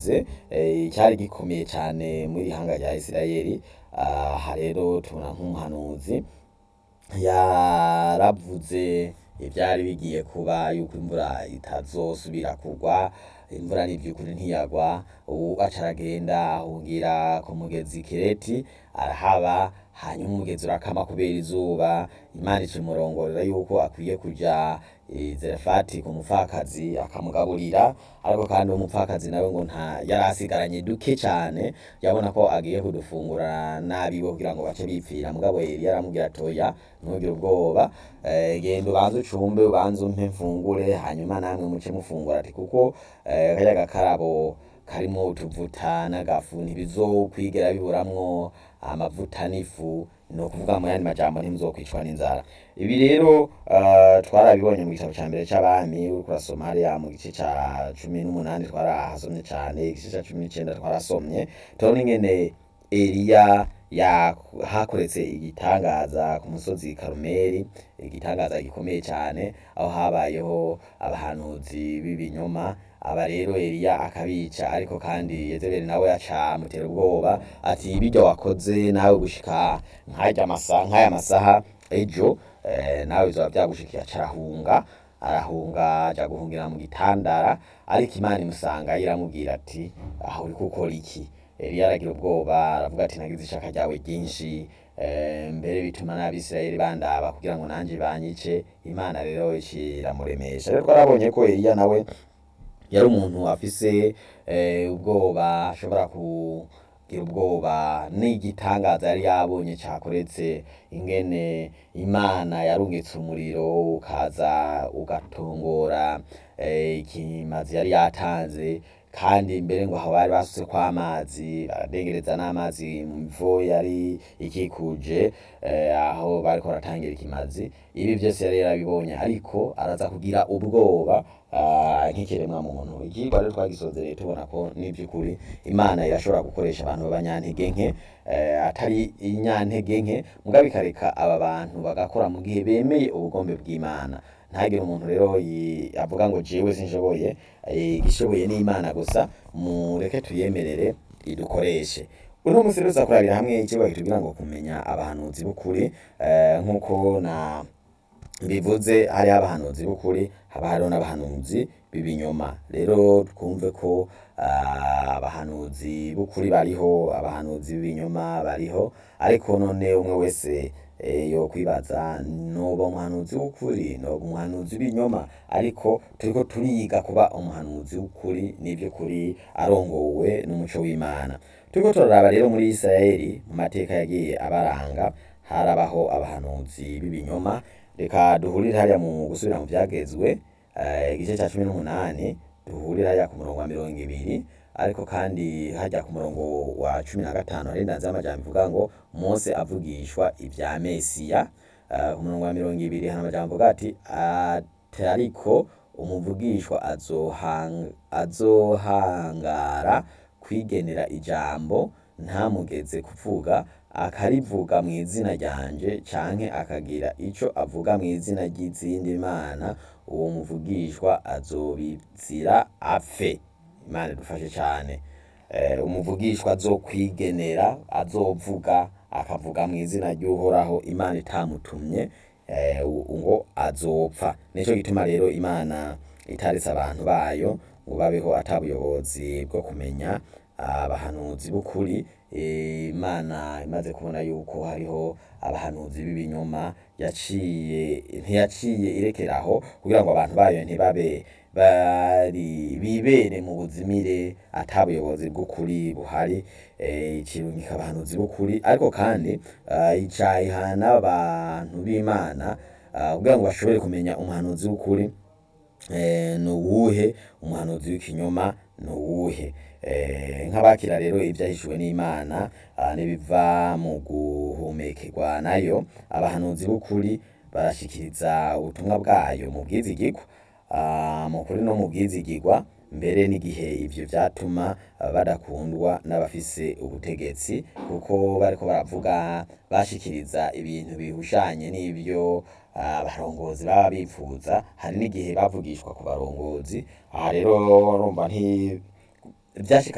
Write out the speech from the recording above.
cavuze eh, cyari gikomeye cane muri ihanga rya Isirayeli aha rero tubona nk'umuhanuzi yaravuze ivyari bigiye kuba yuko imvura itazosubira kugwa imvura n'ivyukuri ntiyagwa ubu aca aragenda ahungira ku mugezi Kireti arahaba hanyuma umugezi urakama kubera izuba Imana ica imurongorera yuko akwiye kuja i Zarefati ku mupfakazi akamugaburira ariko kandi uwo mupfakazi nawe ngo nta yari asigaranye duke cane yabona ko agiye kudufungura n'abiwe kugira ngo bace bipfira mugabo Eliya aramubwira ati oya ntugire ubwoba eh, genda ubanze ucumbe ubanze umpe mfungure hanyuma namwe muce mufungura ati kuko eh, karya gakarabo karimwo utuvuta n'agafu ntibizokwigera biburamwo amavuta n'ifu ni ukuvuga mu yandi majambo ntimuzokwicwa n'inzara ibi rero uh, twarabibonye mu gitabo ca mbere c'abami uriko urasoma hariya mu gice ca cumi n'umunani twarahasomye cane igice ca cumi n'icenda twarasomye turabona ingene Eliya yahakoretse igitangaza ku musozi Karumeli igitangaza gikomeye cane aho habayeho abahanuzi b'ibinyoma aba rero Eliya akabica ariko kandi Yezebeli nawe aca amutera ubwoba ati birya wakoze nawe gushika nk'arya masaha nk'aya masaha ejo eh, nawe bizoba vyagushikiye aca arahunga arahunga aja guhungira mu gitandara ariko Imana imusanga iramubwira ati aho uriko ukora iki Eliya aragira ubwoba aravuga ati nagize ishaka ryawe ryinshi eh, mbere bituma n'abisirayeli bandaba kugira ngo nanje banyice Imana rero iramuremesha rero twarabonye ko Eliya nawe yari umuntu afise eh, ubwoba ashobora kugira ubwoba n'igitangaza yari yabonye cakoretse ingene Imana yarungitse umuriro ukaza ugatongora eh, ikimazi yari yatanze kandi mbere ngo aho bari basutseko amazi baradengereza n'amazi mu mivo yari ikikuje eh, aho bariko baratangira ikimazi ibi vyose yari yarabibonye ariko araza kugira ubwoba ah, nk'ikiremwa muntu ikigwa rero twagisozereye tubona ko n'ivy'ukuri Imana irashobora gukoresha abantu b'abanyantege nke eh, atari inyantege nke mugabo ikareka aba bantu bagakora mu gihe bemeye ubugombe bw'Imana ntagire umuntu rero yi- avuga ngo jewe sinshoboye eh, igishoboye ni Imana gusa mureke tuyemerere idukoreshe uno musi rero tuzakurabira hamwe icigwa kitubwira ngo kumenya abahanuzi b'ukuri eh, nk'uko na bivuze hariho abahanuzi b'ukuri haba hariho n'abahanuzi b'ibinyoma rero twumve ko ah, abahanuzi b'ukuri bariho abahanuzi b'ibinyoma bariho ariko none umwe wese eh, yokwibaza noba umuhanuzi w'ukuri noba umuhanuzi w'ibinyoma ariko turiko turiga kuba umuhanuzi w'ukuri n'ivy'ukuri arongowe n'umuco w'Imana turiko turaraba rero muri Isirayeli mu mateka yagiye abaranga harabaho abahanuzi b'ibinyoma reka duhurire hariya mu gusubira mu vyagezwe eh, igice ca cumi n'umunani duhurire hariya ku murongo wa mirongo ibiri ariko kandi hajya ku murongo wa cumi na gatanu hari indanzi y'amajambo ivuga ngo Mose avugishwa ivya Mesiya Eh, ku murongo wa mirongo ibiri hari amajambo avuga ati ati ariko umuvugishwa azohang- azohangara kwigenera ijambo ntamugeze kuvuga akarivuga mu izina ryanje canke akagira ico avuga mu izina ry'izindi mana uwo muvugishwa azobizira apfe imana idufashe cane eh, umuvugishwa azokwigenera azovuga akavuga mu izina ry'uhoraho imana itamutumye eh, u- ngo azopfa nico gituma rero imana itaretse abantu bayo ngo babeho ata buyobozi bwo kumenya abahanuzi b'ukuri Eh, imana imaze kubona yuko hariho abahanuzi b'ibinyoma yaciye ntiyaciye irekeraho kugira ngo abantu bayo ntibabe bari bibere mu buzimire ata buyobozi bw'ukuri buhari eh, icirungika abahanuzi b'ukuri ariko kandi ah, ica ihana abantu b'imana ah, kugira ngo bashobore kumenya umuhanuzi w'ukuri eh, ni uwuhe umuhanuzi w'ikinyoma ni uwuhe eh, nk'abakira rero ibyahishuwe n'imana ah, n'ibiva mu guhumekerwa nayo abahanuzi b'ukuri barashikiriza ubutumwa bwayo mu bwizigirwa ah, mu kuri no mu bwizigirwa mbere n'igihe ivyo vyatuma ah, badakundwa n'abafise ubutegetsi kuko bariko baravuga bashikiriza ibintu bihushanye n'ivyo ah, abarongozi baba bifuza hari n'igihe bavugishwa ku barongozi aha rero urumva nti vyashika